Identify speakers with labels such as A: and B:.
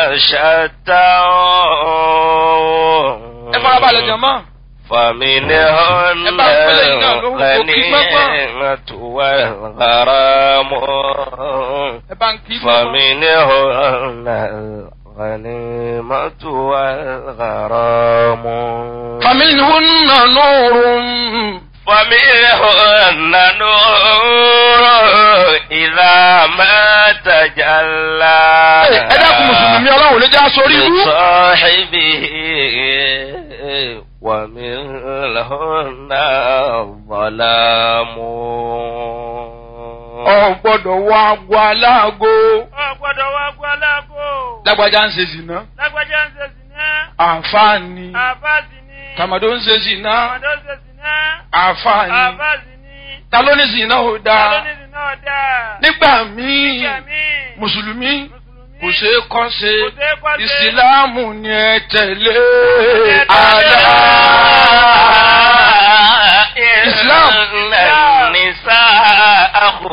A: شتى
B: ẹ farabalẹ̀ jọ̀mọ́.
A: فمنهن
B: ẹ bá ń pẹ́lẹ́ yìí náà lórúkọ kí gbọ́gbọ́n.
A: الغنيمة والغرام
B: ẹ bá ń kí gbọ́gbọ́n.
A: فمنهن الغنيمة والغرام
B: فمنهن نور
A: فمنهن نور إذا ما تجلى
B: ẹ dákun mùsùlùmí ọlọ́run ló já sórí ibú.
A: لصاحبه ومنهن الظلام
B: ọ gbọ́dọ̀ wọ agbo aláàgó.
C: Ọ gbọ́dọ̀ wá gbọ́ aláàbò.
B: lágbájá ń ṣe zìnà.
C: Lágbájá ń ṣe sìná.
B: àǹfààní.
C: Àbáàsì ni.
B: tàmàdó ń ṣe zìnà.
C: Àmàdó ń ṣe sìná.
B: àǹfààní.
C: Àbáàsì ni.
B: ta ló ní zìnà ò
C: Ta ló
B: dáa.
C: ní sìná ọ̀dà?
B: nígbà míì
C: Nígbà míì.
B: mùsùlùmí
C: Mùsùlùmí.
B: kò ṣeé kọ́ ṣe
C: Kò ṣeé kọ́ ṣe.
B: ìsìláàmù ni ẹ tẹ̀lé.
C: Ẹ